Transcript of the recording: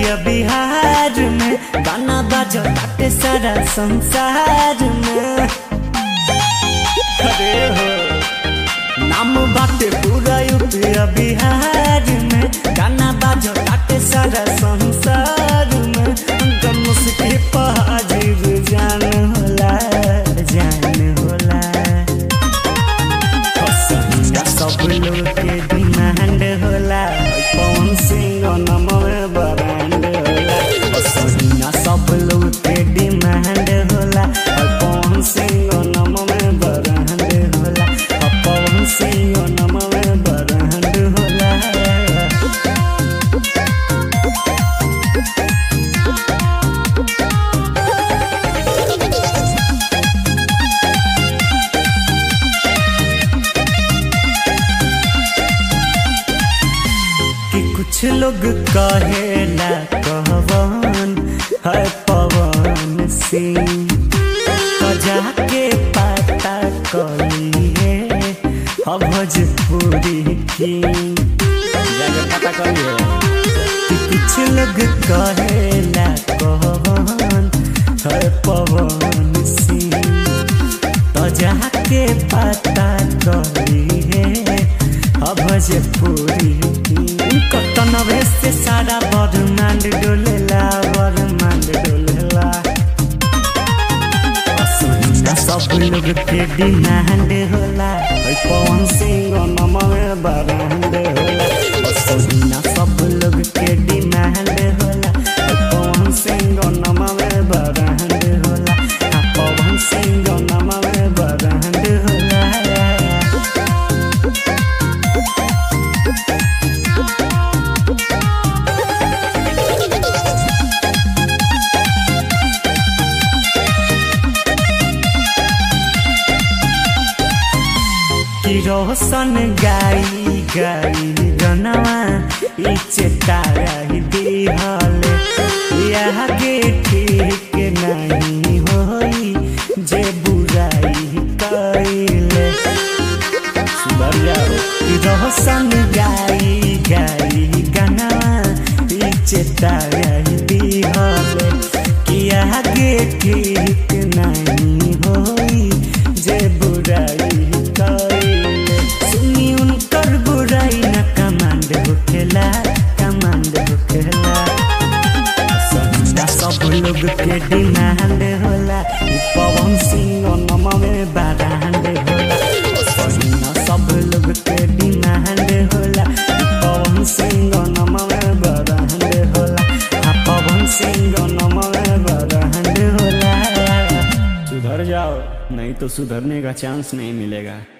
UP Bihar में गाना बाजो ताटे सारा संसार में अरे हो नाम बाटे पूरा यूपी बिहार में गाना बाजो ताटे सारा संसार में उनका मुस्की पहाजिर जान होला जान होला हसंगा सब लोग के डिमांड होला पवन सिंह नमवे ब्रांड होला हसंगा सब लोग के डिमांड होला पवन सिंह नमवे ब्रांड होला पवन सिंह नमवे ब्रांड होला कि कुछ लोग कहेला कहवन है पवन सिंह तो जाके पता करिए अब भोजपुरी की जाके पता करिए कि कुछ लोग कहेला कहवन है पवन सिंह तो जाके पता करिए अब भोजपुरी कतनवे से सारा बरमांड डोलेला बरमांड डोलेला असुना सब लोग के डिमांड होला ओइ पवन सिंह नमवे बरांड होला असुना सब लोग के डिमांड होला ओइ पवन सिंह नमवे बरांड होला आ पवन सिंह नमवे बरांड होला कि रोशन गाई गाई गनवा इचे ताराई दिहले यहाँ के ठीक नहीं होई जे बुराई कइले सुधर जाओ कि रोशन गाई गाई गनवा इचे ताराई दिहले कि यहाँ के ठीक नहीं होई जे बुराई कइले सुनी उनकर बुराई न कमांड होखेला कमांड होखेला संगा सब लोग के डिमांड होला ई पवन सिंह नमवे बारांड होला संगा सब लोग के डिमांड होला ई पवन सिंह नमवे बारांड होला आ पवन सिंह नमवे बारांड होला सुधर जाओ नहीं तो सुधरने का चांस नहीं मिलेगा